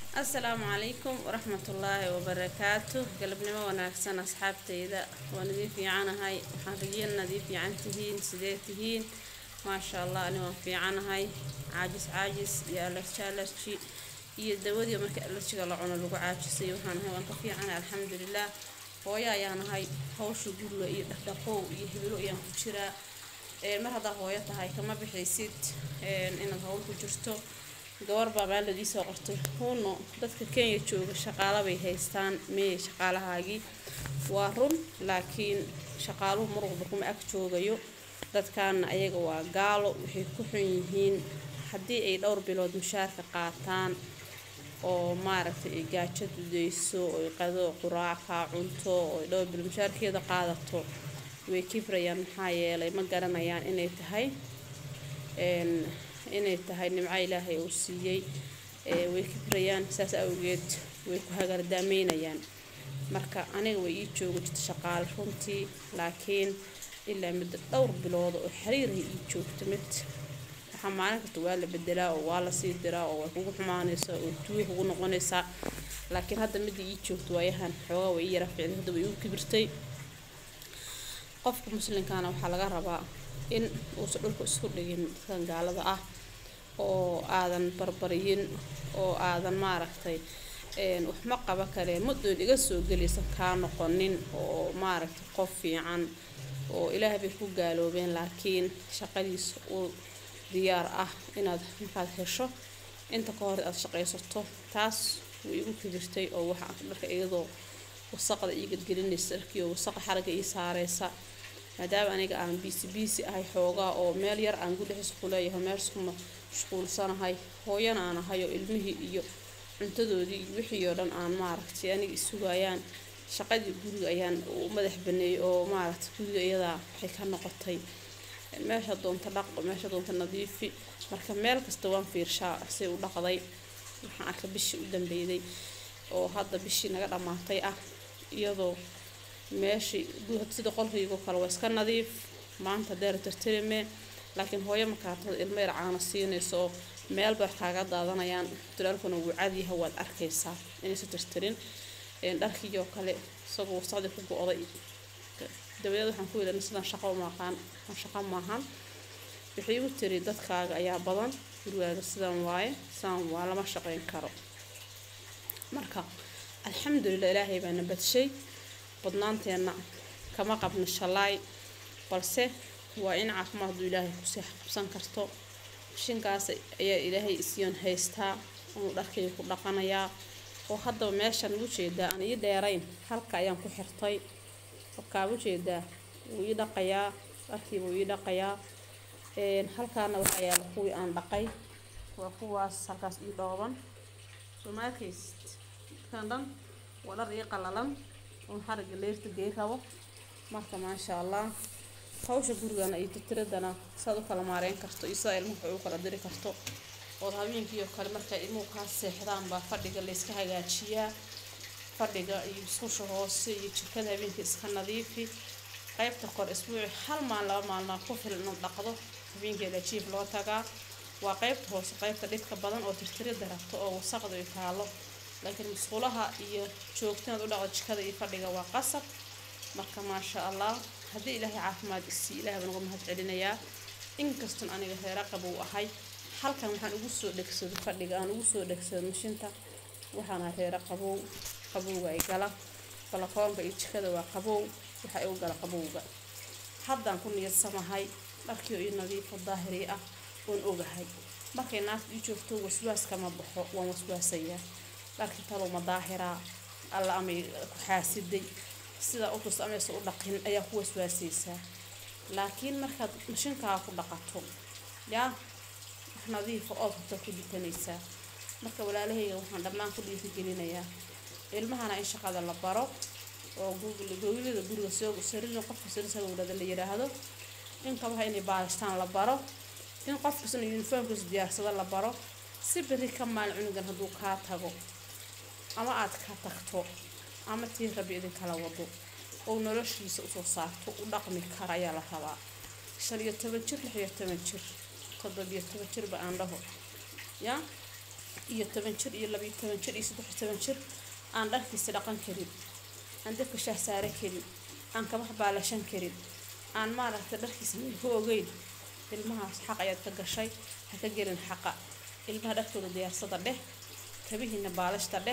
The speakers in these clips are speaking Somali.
asalaamu calaykum waraxmatullaahi wabarakaatu galabnimo wanaagsan asxaabtayda waan idin fiicanahay waxaan rajeyna idin fiican tihiin sidee tihiin maasha allah ani waan fiicanahay caajis caajis iyo alerji alerji iyo dawadii marka alerjiga la cuno lagu caajisay waxaan ahay waan ka fiicanahay alxamdulilah hooyo ayaan ahay hawsha guriga iyo dhaqdhaqow iyo hebelo ayaan ku jiraa mar haddaa hooyo tahay kama bixaysid inaad hawl ku jirto gabar baa maalad iisoo qortay huuno dadka kenya jooga shaqaala bay haystaan meeye shaqaalahaagii waa run laakiin shaqaaluhu mar walba kuma ag joogayo dadkaana ayaga waa gaalo waxay ku xun yihiin haddii ay dhowr bilood mushaarka qaataan oo maaragtay ay gaajo dudayso oy qado quraacka cunto oy dhowr bilood mushaarkeeda qaadato way kibrayaan maxaa yeelay ma garanayaan inay tahay inay tahay nimco ilaahay uu siiyey way kibrayaan saas awgeed way ku hagardaameynayaan marka aniga way ii jooga jirta shaqaale runtii laakiin ilaa muddo dhowr bilooda oo xiriirahay ii joogto mid waxaa maalin kasta waa la bedelaa oo waa lasii diraa oo way kugu xumaanaysaa oo tuuyo kugu noqonaysaa laakiin hadda midda ii joogto waayahan xoogaa way ii yara ficday hadda way igu kibirtay qofka muslimkaana waxaa laga rabaa in uusan dhulka isku dhigin dadkan gaalada ah oo aadan barbariyin oo aadan maaragtay waxma qaba kale madoon iga soo gelaysan kaa noqonin oo maaragtay qof fiican oo ilaah bay ku gaaloobeen laakiin shaqadiisa uu diyaar ah inaad markaad hesho inta ka hor aad shaqaysato taas way igu kibirtay oo waxaa dharka iyadoo wasaqda ii gadgelinaysa dharkii oo wasaqa xaraga ii saareysa maadaama aniga aan biisi biisi ahay xoogaa oo meel yar aan gudhexis ku leeyahay meelsku mashquulsanahay hooyana aan ahay oo ilmihii iyo cuntadoodii iyo wixii oo dhan aan maaragtay aniga isugayaan shaqadii guriga ayaan u madax baneeyey oo maaragtay guriga iyadaa waxay ka noqotay meesha doonta dhaqo meesha doonta nadiifi marka meel kasta waan fiirshaa say u dhaqday waxaan arka bishii u dambeyday oo hadda bishii naga dhammaatay ah iyadoo meeshii sida qolkaygo kale waa iska nadiif maanta deer tirtirime laakiin hooyo markaatada ilmo yar caano siinayso oo meelba wax kaaga daadanayaan tulaalkuna wuu cadyaha waad arkaysaa inaysa tirtirin dharkiioo kale isagoo wasaqdii ku go-day dabadeed waxaan ku yidhana sidan shaqo maaqaan shaqo maahan waxay igu tiri dadkaaga ayaa badan gurigaaga sidan waaye sidan waa lama shaqayn karo marka alxamdulilah ilaahay baana badshay badnaanteenna kama qabno shalaay balse waa in caafimaad hadduu ilaahay kusii xabsan karto shinkaas ayaa ilaahay isyoon haystaa inuu dharkayga ku dhaqanayaa oo haddaba meeshaan ugu jeedaa aan ii dheerayn halka ayaan ku xirtay halkaa ujeedaa wuu ii dhaqayaa dharkiiba wuu ii dhaqayaa halkaana waxaa yaala kuwii aan dhaqay waa kuwaas halkaas ii dhooban soo ma arkaysid kan dhan waa dhar ii qalalan un xariga leerta gey rabo marka maasha allah hawsha gurigana iyo titiradana saad u kala maareyn karto iyo sidaa ilmuhu u kala diri karto ood habeenkii oo kale markay ilmuhu kaa seexdaan baa fadhiga layska hagaajiyaa fadhiga iyo musqusha hoose iyo jikada habeenkii iska nadiifi qaybta kor isbuuci hal maalin laba maalmaa ku filan inaad dhaqdo habeenkii lajiif loo tagaa waa qaybta hoose qaybta dhidka badan oo tirtirida rabto oo wasaqda ay taalo laakiin musqulaha iyo joogtinaad u dhaqdo jikada iyo fadhiga waa qasab marka maasha allah haddii ilaahay caafimaad isii ilahay baan uga mahad celinayaa inkastoon aniga reera qabow ahay halkan waxaan ugu soo dhegsado fadhiga aan ugu soo dhegsado mashinta waxaana reera qabow qabowga ay gala balakoonka iyo jikada waa qabow waxa igu gala qabowga haddaan ku niyadsamahay dharkii oo ii nadiifo daahiri ah oon ogahay markay naafta ii joogto waswaaska ma baxo waan waswaasayaa dharkii talow ma daahiraa alla amay ku xaasiday sidaa utus amaysa u dhaqin ayaa ku waswaasaysaa laakiin markaad mashinkaa ku dhaqato yaa wax nadiifa ood horta ku dukanaysaa marka walaalahayga waxaan dhammaan ku dhiirigelinayaa ilmahana in shaqada la baro oo gowlada guriga saririn qofka sarisagowlada la yiraahdo in kabaha inay baaristaan la baro in qofkasna uniformkiisa diyaarsado la baro si beri ka maalin cunugan hadduu kaa tago ama aad ka tagto ama tii rabi idinkala wado oo noloshiisa usoo saarto u dhaqmi kara ayaa la rabaa shan iyo toban jir lix iyo toban jir toddobiyo toban jirba aan dhaho yaa iyo toban jir iyo labiyo toban jir iyo saddex iyo toban jir aan dharkiisa dhaqan karin aan dabka shaah saaran karin aan kabax baalashan karin aan maaragtay dharkiisa meel ku ogeyn ilmahaas xaq ayaad ka gashay ha ka gelin xaqa ilmaha dharkooda diyaarsada dheh kabihiina baalashta dheh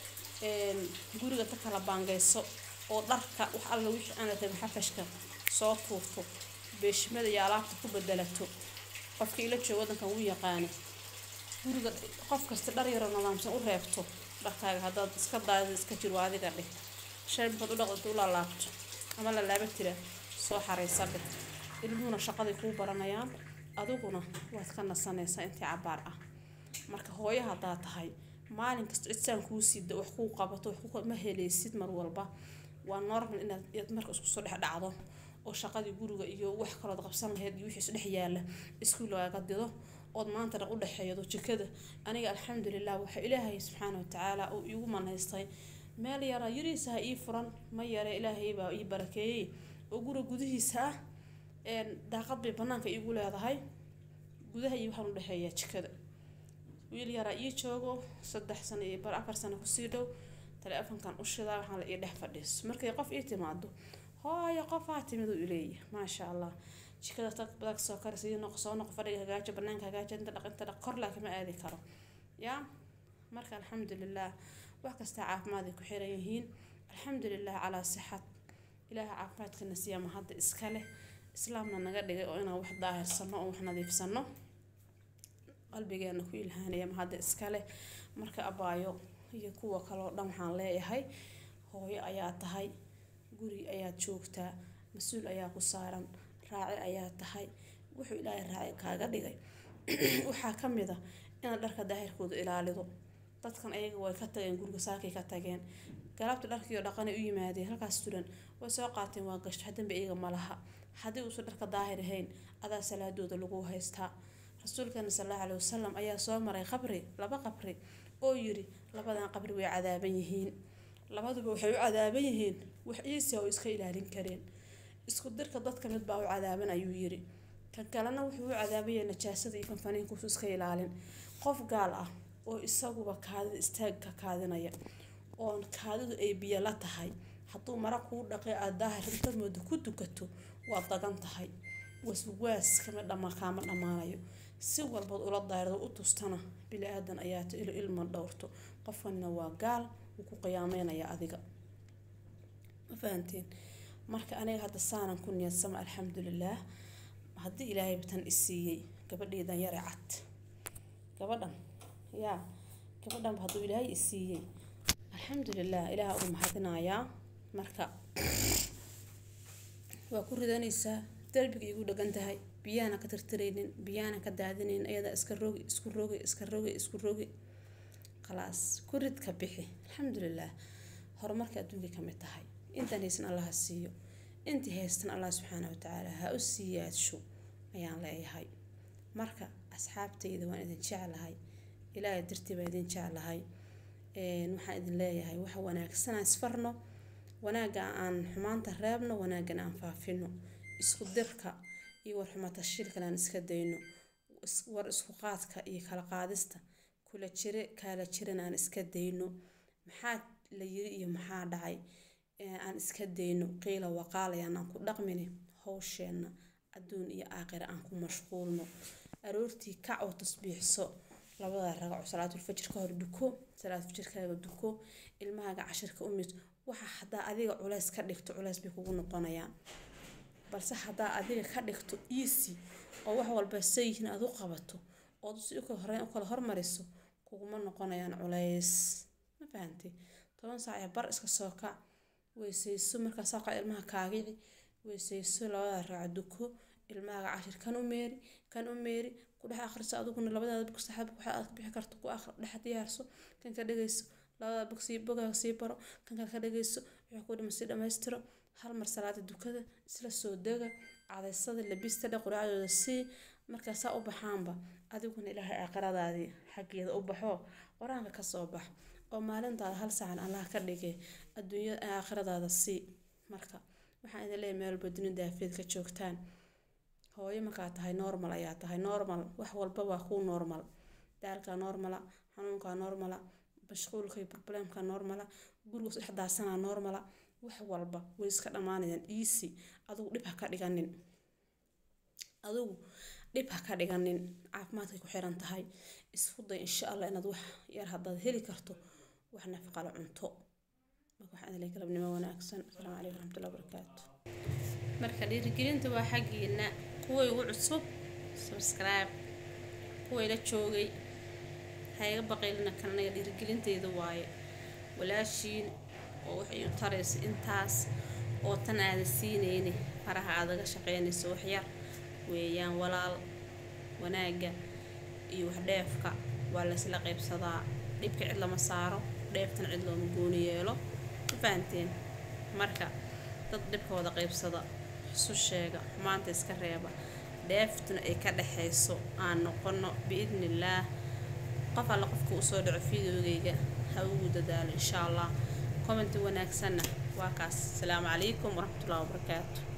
guriga ka kala baangeyso oo dharka wax alla wixii aan la rabin xafashka soo tuurto beeshimada iyo alaabta ku bedelato qofka ila jooga wadankan wuu yaqaano guriga qof kasta dhar yaroo nidaamsan u reebto dharkaaga haddaad iska daadid iska jiro adiga dheh shay markaad u dhaqdata u laalaabto ama la laaba tira soo xaraysa dheh ilmuhuna shaqaday kuu baranayaan adiguna waad ka nasanaysaa intii cabaar ah marka hooyo haddaa tahay maalin kasta cisaan kuu siida wax kuu qabato wax ma helaysid mar walba waa normal inaad marka isku soo dhex dhacdo oo shaqadii guriga iyo wax kalood qabsan lahayd iyo wixii isdhex yaala iskuul lagaaga dido ood maanta dhan u dhexeeyado jikada aniga alxamdulilah waxa ilaahay subxaana watacaala uu iigu manaystay meel yara yariisa ha ii furan ma yare ilaahay baa ii barakeeyey oo guriga gudihiisa ah daaqad bay banaanka iigu leedahay gudaha iyo waxaan u dhexeeyaa jikada wiil yaraa ii joogo saddex sano iyo bar afar sano kusii dhow taleefankan u shidaa waxaan la ii dhex fadhiiso markay qof ii timaado hooyo qofaa timid uu ileeya maasha allah jikada tag badag soo kari sidii noq soo noq fadhiga hagaajo banaanka hagaajo inta dhaq inta dhaq kor laa kama aadi karo yaa marka alxamdulilah wax kasta caafimaad ay ku xiran yihiin alxamdulilah calaa sixad ilaaha caafimaadkana siiya ma hadda iska leh islaamna naga dhigay oo inaan wax daahirsano oo wax nadiifsano qalbigeena ku ilhaanaya ma hadda iska leh marka abaayo iyo kuwa kaloo dhan waxaan leeyahay hooyo ayaa tahay guri ayaad joogtaa mas-uul ayaa ku saaran raaci ayaa tahay wuxuu ilaahay raaci kaaga dhigay waxaa ka mid a inaad dharka daahirkooda ilaalido dadkan ayaga way ka tageen guriga saakay ka tageen galabta dharkiioo dhaqanay u yimaadeen halkaas turan way soo qaateen waa gasho hadanba iyaga ma laha haddii uusan dharka daahir ahayn adaa salaadooda lagu haystaa rasuulkeena sal allahu caleyhi wasalam ayaa soo maray qabri laba qabri oo yiri labadan qabri way cadaaban yihiin labaduba waxay u cadaaban yihiin wax iisi oo iska ilaalin kareen isku dirka dadka mid baa u cadaaban ayuu yiri kan kalena wuxuu u cadaabaya najaasada iyo kanfaniinkuusu iska ilaalin qof gaal ah oo isaguba kaadida istaagka kaadinaya oon kaadidu ay biyo la tahay hadduu mara kuu dhaqay aada daahir inta mooda ku dukato waad dagan tahay waswaas kama dhama kaama dhammaanayo si walbaad ula daahirdo u tustana bili aadan ayaata ilo ilma dhowrto qofkanina waa gaal wuu ku qiyaameynaya adiga ma fahantiin marka aniga hadda saanan ku niyadsama alxamdulilaah haddii ilaahay batan isiiyey gabadheedan yare cad gabadhan yaa gabadhanba hadduu ilaahay isiiyey alxamdulilah ilaah ugu mahadinayaa marka waa ku ridanaysaa darbiga igu dhagan tahay biyaana ka tirtiraynin biyaana ka daadinayn ayada iska rogi isku rogi iska rogi isku rogi khalaas ku rid ka bixi alxamdulilah horumarka adduunka ka mid tahay intaan haysan allaha siiyo intii haystan allah subxaana watacaala ha u siiyaadsho ayaan leeyahay marka asxaabtayda waan idin jeclahay ilaahay dartii baan idin jeclahay waxaan idin leeyahay waxa wanaagsanaa isfarno wanaagga aan xumaanta reebno wanaaggan aan faafino isku dirka iyo warxumata shilkan aan iska dayno war isku qaadka iyo kala qaadista kula jire kaala jiran aan iska dayno maxaa la yiri iyo maxaa dhacay aan iska dayno qiila waqaalayaan aan ku dhaqmini howsheenna adduun iyo aakhira aan ku mashquulno aroortii kac oo tasbiixso labada ragaco salaatulfajir ka hor duko salaatulfajirkaaga duko ilmahaaga cashirka umid waxa haddaa adiga culays ka dhigto culays bay kugu noqonayaan balse haddaa adiga ka dhigto easy oo wax walba sayihiin aad u qabato ood si horeyn u kala hormariso kuguma noqonayaan culays ma fahantay toban saac ee bar iska soo kac weysayso markaa saaqa ilmaha kaagici weysayso labada raac duko ilmahaaga cashir kan u meeri kan u meeri ku dhex akhriso adiguna labadaada bog saxaab waxa aad bixi karto ku dhex diyaarso kan ka dhegayso labada bog sii bogaaga sii baro kan kale ka dhegayso wixii ku dhiman sii dhammaystiro hal mar salaada dukada isla soo dega cadaysada labista dhe quraacdooda sii markaa saa u baxaanba adiguna ilaahay aakhiradaadii xaggeeda u baxo qur-aanka ka soo bax oo maalintaada hal saacan allah ka dhigay adduunyada aakhiradaada sii marka waxaan idin leeyahay meel walba dunida daafeed ka joogtaan hooyo markaa tahay normal ayaa tahay normal wax walba waa kuu normal daalka normala xanuunkaa normala mashquulka iyo problemka normala guriga dhex daadsanaa normala wax walba way iska dhammaanayaan easy adigu dhib ha ka dhiganin adigu dhib ha ka dhiganin caafimaadkay ku xiran tahay isku day insha allah inaad wax yar haddaad heli karto wax nafaqala cunto marka waxaan idin galabnimo wanaagsan asalaamu calaykum waraxmatullahi wabarakaatu marka dhiirigelinta waa xaggiina kuway ugu cusub subscribe kuway la joogay ha iga baqaylina kan aniga dhiirigelinteyda waaye walaashiin oo waxay u taraysa intaas oo tan aada siinayni faraha aadaga shaqeynayso waxyar weeyaan walaal wanaagga iyo wax dheefka waa laysla qaybsadaa dhibka cid lama saaro dheeftana cid looma gooni yeelo ma fahanteen marka dad dhibka wada qaybsada isu sheega xumaanta iska reeba dheeftuna ay ka dhexayso aan noqono biidnillaah qof alla qofka usoo dhaco fideogayga ha ugu dadaalo insha allah commenti wanaagsanna waa kaas asalaamu calaykum waraxmatullahi wabarakaatu